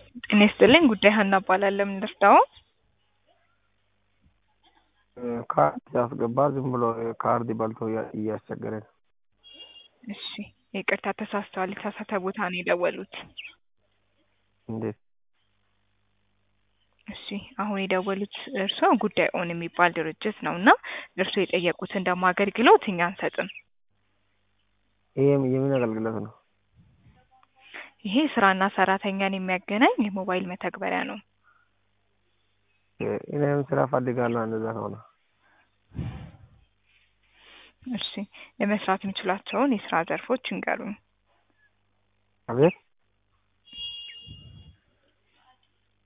ጤና ይስጥልኝ ጉዳይ ሀና እባላለሁ። ምን ልርዳዎ? ካርድ ሲያስገባ ዝም ብሎ ካርድ በልቶ እያ- እያስቸገረኝ ነው። እሺ ይቅርታ ተሳስተዋል። የተሳሳተ ቦታ ነው የደወሉት። እንዴት? እሺ አሁን የደወሉት እርስዎ ጉዳይ ኦን የሚባል ድርጅት ነው እና እርስዎ የጠየቁትን ደግሞ አገልግሎት እኛ አንሰጥም። ይሄ የምን አገልግሎት ነው? ይሄ ስራና ሰራተኛን የሚያገናኝ የሞባይል መተግበሪያ ነው። እኔም ስራ ፈልጋለሁ እንደዛ ከሆነ። እሺ የመስራት የሚችላቸውን የስራ ዘርፎች ይንገሩኝ። አቤት